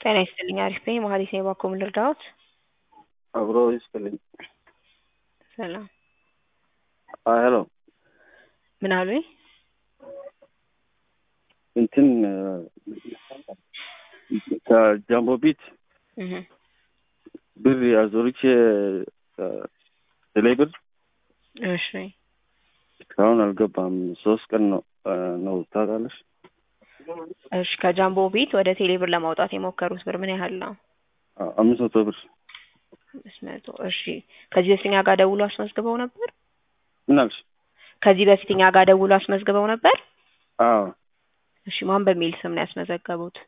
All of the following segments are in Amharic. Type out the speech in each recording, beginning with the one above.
ጤና ይስጥልኝ አሪፍ ነኝ መሀሌት ነኝ እባክዎ ምን ልርዳዎት አብሮ ይስጥልኝ ሰላም ሄሎ ምን አሉኝ እንትን ከጃምቦ ቢት እህ ብር አዞርቼ ቴሌ ብር እሺ እስካሁን አልገባም። ሶስት ቀን ነው ነው ታውቃለሽ? እሺ ከጃምቦ ቤት ወደ ቴሌ ብር ለማውጣት የሞከሩት ብር ምን ያህል ነው? አምስት መቶ ብር አምስት መቶ እሺ ከዚህ በፊት እኛ ጋር ደውሎ አስመዝግበው ነበር? ምን አልሽ? ከዚህ በፊት እኛ ጋር ደውሎ አስመዝግበው ነበር? አዎ እሺ ማን በሚል ስም ነው ያስመዘገቡት?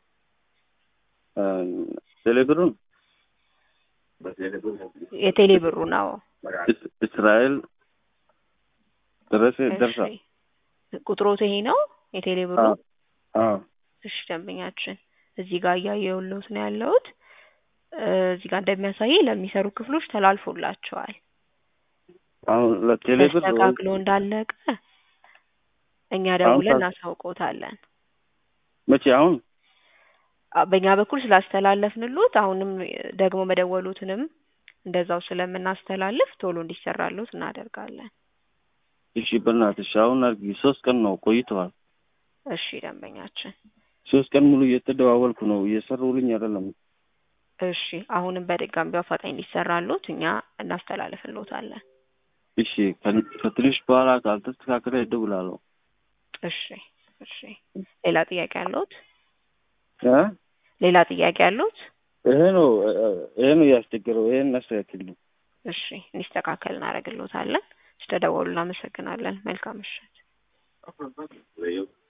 ቴሌ ብሩን የቴሌ ብሩ ነው። እስራኤል ደረሰ ደርሳ እሺ ቁጥሮት ይሄ ነው የቴሌ ብሩ? አዎ እሺ ደንበኛችን እዚህ ጋር እያየሁልዎት ነው ያለሁት። እዚህ ጋር እንደሚያሳየኝ ለሚሰሩ ክፍሎች ተላልፎላቸዋል። አሁን ለቴሌ ብር ተስተካክሎ እንዳለቀ እኛ ደውለን እናሳውቅዎታለን። መቼ አሁን አ- በእኛ በኩል ስላስተላለፍንሎት አሁንም ደግሞ መደወሉትንም እንደዛው ስለምናስተላልፍ ቶሎ እንዲሰራሎት እናደርጋለን። እሺ በእናትሽ አሁን አድርጊ። ሶስት ቀን ነው ቆይተዋል። እሺ ደንበኛችን ሶስት ቀን ሙሉ እየተደዋወልኩ ነው እየሰሩልኝ አይደለም። እሺ አሁንም በድጋሚ በአፋጣኝ እንዲሰራሎት እኛ እናስተላልፍሎታለን። እሺ ከን- ከትንሽ በኋላ ካልተስተካከለ እደውላለሁ። እሺ እሺ ሌላ ጥያቄ አለዎት? እ ሌላ ጥያቄ አለዎት? ይሄ ነው ይሄ ነው ያስቸገረው። ይሄን እናስተካክል። እሺ እንዲስተካከል እናደርግሎታለን። ስለደወሉ እናመሰግናለን። መልካም ምሽት።